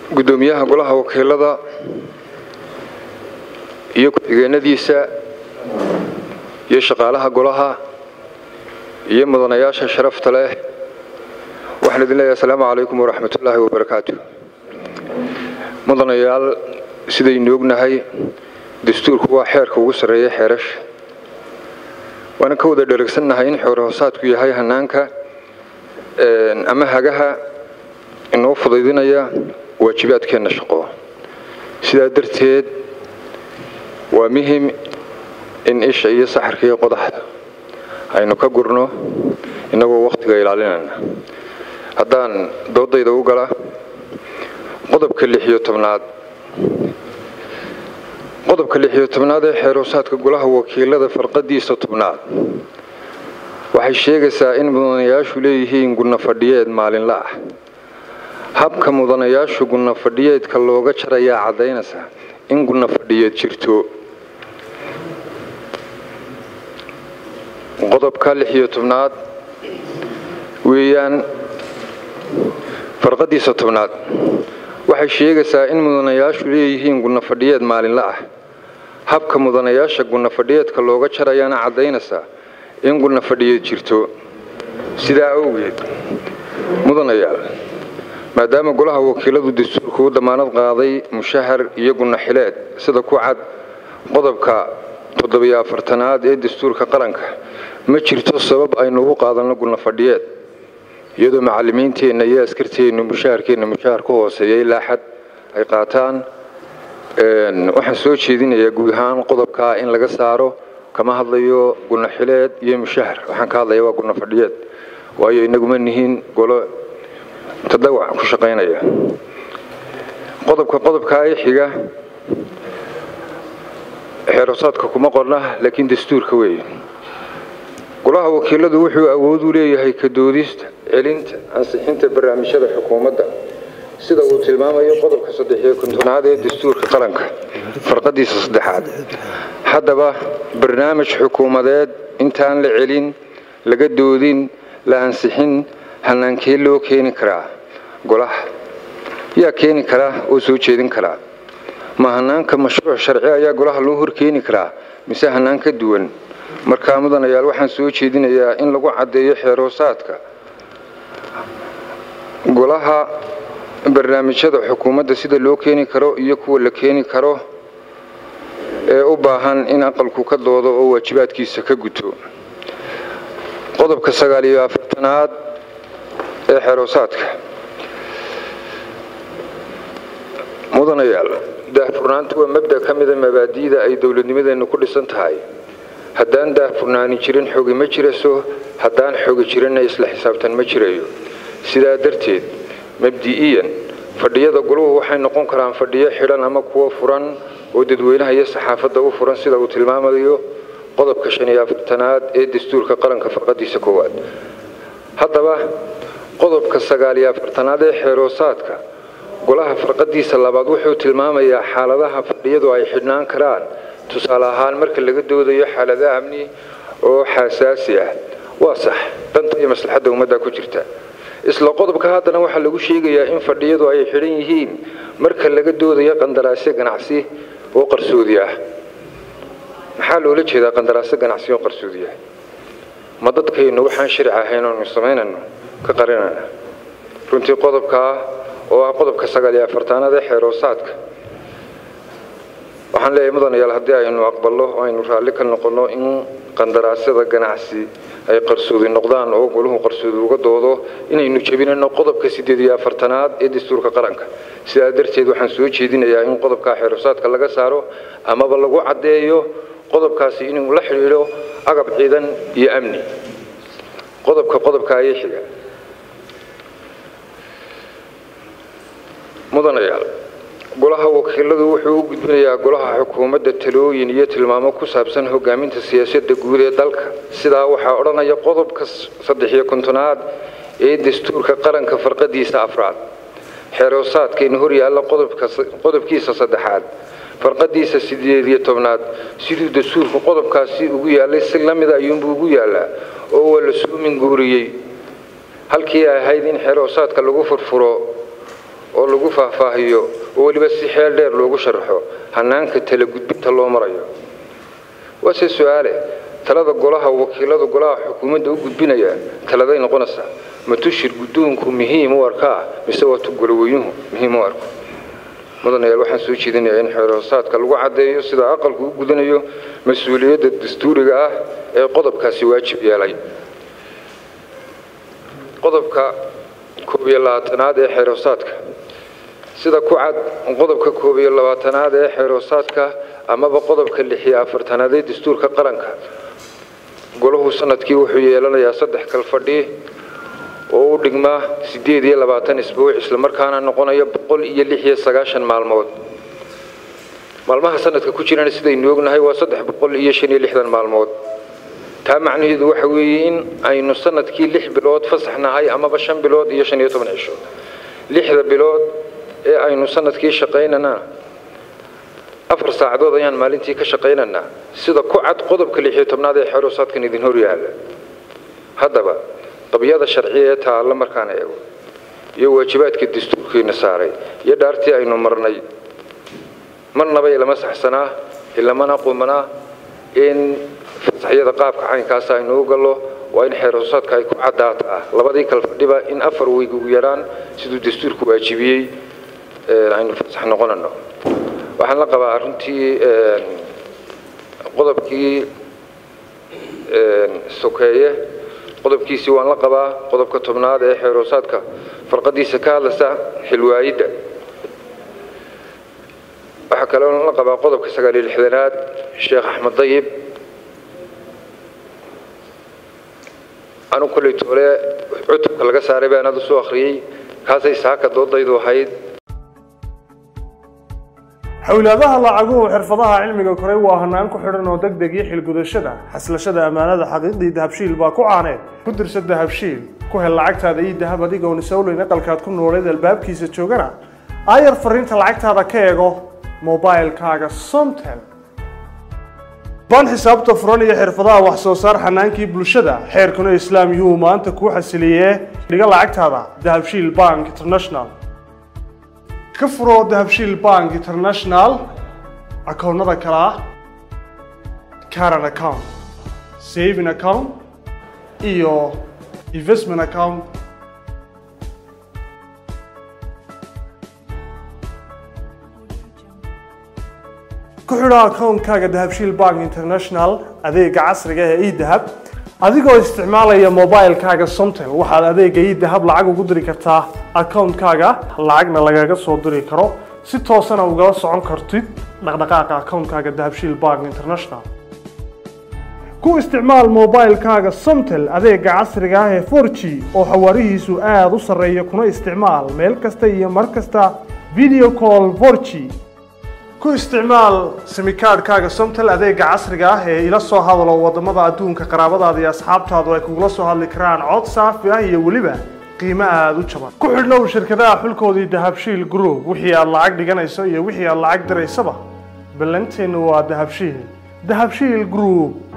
guddoomiyaha golaha wakiilada iyo ku-xigeenadiisa iyo shaqaalaha golaha iyo mudanayaasha sharafta leh waxaan idin leeyahay asalaamu calaykum waraxmatullaahi wabarakaatu mudanayaal sidaynu ognahay dastuurku waa xeerka ugu sarreeya xeerasha waana ka wada dheregsannahay in xoore hoosaadku yahay hanaanka ama hagaha inoo fudaydinaya waajibaadkeenna shaqo sidaa darteed waa muhim in isha iyo saxarka iyo qodaxda aynu ka gurno innagoo wakhtiga ilaalinayna haddaan doodayda u gala qodobka lix iyo tobnaad qodobka lix iyo tobnaad ee xeeroosaadka golaha wakiilada farqadiisa tobnaad waxay sheegaysaa in mudanayaashu leeyihiin gunno fadhiyeed maalinla ah habka mudanayaashu gunno fadhiyeedka looga jarayaa caddaynaysa in gunno fadhiyeed jirto qodobka lix iyo tobnaad weeyaan farqadiisa tobnaad waxay sheegaysaa in mudanayaashu leeyihiin gunno fadhiyeed maalinla ah habka mudanayaasha gunno fadhiyeedka looga jarayaana caddaynaysaa in gunno fadhiyeed jirto sidaa awgeed mudanayaal maadaama golaha wakiiladu dastuurku u damaanad qaaday mushahar iyo gunno xileed sida ku cad qodobka toddobiyo afartanaad ee dastuurka qaranka ma jirto sabab aynu ugu qaadanno gunno fadhiyeed iyadoo macallimiinteenna iyo askarteennu mushaharkeenna mushahar ka hooseeya ilaa xad ay qaataan waxaan soo jeedinayaa guud ahaan qodobkaa in laga saaro kama hadlayo gunno xileed iyo mushahar waxaan ka hadlaya waa gunno fadhiyeed waayo inaguma nihiin golo tadawac ku shaqaynaya qodobka qodobkaa ee xiga xeerosaadka kuma qorna laakiin dastuurka weeye golaha wakiiladu wuxuu awood u leeyahay ka doodista celinta ansixinta barnaamijyada xukuumadda sida uu tilmaamayo qodobka saddexiyo kontonaad ee dastuurka qaranka farqadiisa saddexaad haddaba barnaamij xukuumadeed intaan la celin laga doodin la ansixin hanaankee loo keeni karaa golaha yaa keeni karaa oo soo jeedin karaa ma hanaanka mashruuc sharci ayaa golaha loo horkeeni karaa mise hanaan ka duwan markaa mudanayaal waxaan soo jeedinayaa in lagu caddeeyo xeeroosaadka golaha barnaamijyada xukuumadda sida loo keeni karo iyo kuwa la keeni karo ee u baahan in aqalku ka doodo oo waajibaadkiisa ka guto qodobka sagaal iyo afartanaad ee xeeroosaadka mudanayaal daahfurnaantu waa mabda ka mida mabaadi'da ay dowladnimadeennu ku dhisan tahay haddaan daahfurnaani jirin xogi ma jiraso haddaan xogi jirinna isla xisaabtan ma jirayo sidaa darteed mabdi'iyan fadhiyada goluhu waxay noqon karaan fadhiyo xidhan ama kuwo furan oo dadweynaha iyo saxaafadda u furan sida uu tilmaamayo qodobka shan iyo afartanaad ee dastuurka qaranka farqadiisa koowaad haddaba qodobka sagaal iyo afartanaad ee xeeroosaadka golaha farqadiisa labaad wuxuu tilmaamayaa xaaladaha fadhiyadu ay xidhnaan karaan tusaale ahaan marka laga doodayo xaalada amni oo xasaasi ah waa sax danta iyo maslaxadda ummadda ku jirta isla qodobka haddana waxaa lagu sheegayaa in fadhiyadu ay xidhan yihiin marka laga doodayo qandaraasyo ganacsi oo qarsoodi ah maxaa loola jeedaa qandaraasyo ganacsi oo qarsoodi ah ma dadkaynu waxaan sharci ahayn oonu samaynayno ka qarinayna runtii qodobkaa oo ah qodobka sagaal iyo afartaanaad ee xeeroosaadka waxaan leeyahay mudanayaal haddii aynu aqballo oo aynu raalli ka noqonno in qandaraasyada ganacsi ay qarsoodi noqdaan oo goluhu qarsoodi uga doodo inaynu jebinayno qodobka siddeed iyo afartanaad ee dastuurka qaranka sidaa darteed waxaan soo jeedinayaa in qodobka xeeroosaadka laga saaro amaba lagu caddeeyo qodobkaasi inuu la xidhiidho agab ciidan iyo amni qodobka qodobka ayay xiga mudanayaal golaha wakiiladu wuxuu u gudbinayaa golaha xukuumadda talooyin iyo tilmaamo ku saabsan hogaaminta siyaasadda guud ee dalka sidaa waxaa odhanaya qodobka saddexiyo kontonaad ee dastuurka qaranka farqadiisa afraad xeeroosaadkayna hor yaalla qodobkiisa saddexaad farqadiisa sideed iyo tobnaad siduu dastuurku qodobkaasi ugu yaallay si la mida ayuunbuu ugu yaallaa oo waa la soo minguuriyey halkii ay ahayd in xeeroosaadka lagu furfuro oo lagu faahfaahiyo oo weliba si xeel dheer loogu sharaxo hanaanka tala gudbinta loo marayo waase su-aale talada golaha wakiilada golaha xukuumadda u gudbinaya taladay noqonaysaa ma tushir guddoonku muhiim u arkaa mise waa tu goloweynuhu muhiim u arko mudanayaal waxaan soo jeedinayaa in xeerhoosaadka lagu caddeeyo sida aqalku u gudanayo mas-uuliyadda dastuuriga ah ee qodobkaasi waajib yeelay qodobka koob iyo labaatanaad ee xeerhoosaadka sida ku cad qodobka koob iyo labaatanaad ee xeerhoosaadka amaba qodobka lix iyo afartanaad ee dastuurka qaranka golahu sanadkii wuxuu yeelanayaa saddex kal fadhi oo u dhigmaa siddeed iyo labaatan isbuuc islamarkaana noqonaya boqol iyo lix iyo sagaashan maalmood maalmaha sanadka ku jirana sidaynu ognahay waa saddex boqol iyo shan iyo lixdan maalmood taa macnaheedu waxa weeye in aynu sanadkii lix bilood fasaxnahay amaba shan bilood iyo shan iyo toban cisho lixda bilood ee aynu sanadkii shaqaynanaa afar saacadood ayaan maalintii ka shaqaynaynaa sida ku cad qodobka lix iyo tobnaad ee xeeroosaadkan idin hor yaalla haddaba qabyada sharciya ee taalla markaan eego iyo waajibaadka dastuurkiina saaray iyo dhaartii aynu marnay marnaba ilama saxsanaa ilamana qumanaa in fasaxyada qaabka caynkaas aynu u gallo waa in xeerhoosaadka ay ku caddaataa labadii kal fadhiba in afar weyg ugu yaraan siduu dastuurku waajibiyey aynu fasax noqonano waxaan la qabaa runtii qodobkii sokeeye qodobkiisii waan la qabaa qodobka tobnaad ee xeerhoosaadka farqadiisa ka hadlaysa xilwaayidda waxaa kaloo la qabaa qodobka sagaal iyo lixdanaad sheekh axmed dayib anu kolley toole cutubka laga saaray baan aad u soo akhriyey kaasay saaka doodaydu ahayd xowlaadaha lacaguhu xirfadaha cilmiga koray waa hanaan ku xidhan oo deg deg iyo xilgudashada xaslashada ammaanada xaqiiqdii dahabshiil baa ku caaneed ku dirsa dahabshiil ku hel lacagtaada iyo dahab adigoon isowleyn aqalkaad ku nooleed albaabkiisa joogana aayar fariinta lacagtaada ka eego mobilkaaga somtel baan xisaabta furan iyo xirfadaha wax soo saar xanaankii bulshada xeerkuna islaam yuhu maanta kuu xasiliyee dhiga lacagtaada dahabshiil bank international ka furo dahabshiil bank international akoonnada kale ah caran account saving account iyo investment account ku xidho akoonkaaga dahabshiil bank international adeega casriga ee edahab adigoo isticmaalaya mobilkaaga somtel waxaad adeega edahab lacag ugu diri kartaa akoonkaaga lacagna lagaga soo diri karo si toosana ugala socon kartid dhaqdhaqaaqa akoonkaaga dahabshiil bank international ku isticmaal mobilkaaga somtel adeega casriga ah ee 4g oo xawaarihiisu aada u sarreeya kuna isticmaal meel kasta iyo mar kasta video call 4g ku isticmaal simikaadhkaaga somtel adeega casriga ah ee ila soo hadalo wadamada adduunka qaraabadaada iyo asxaabtaadu ay kugula soo hadli karaan cod saafi ah iyo weliba qiimo aada u jaban ku xidhnow shirkadaha xulkoodii dahabshiil group wixii aad lacag dhiganayso iyo wixii aad lacag diraysaba ballanteennu waa dahabshiil dahabshiil group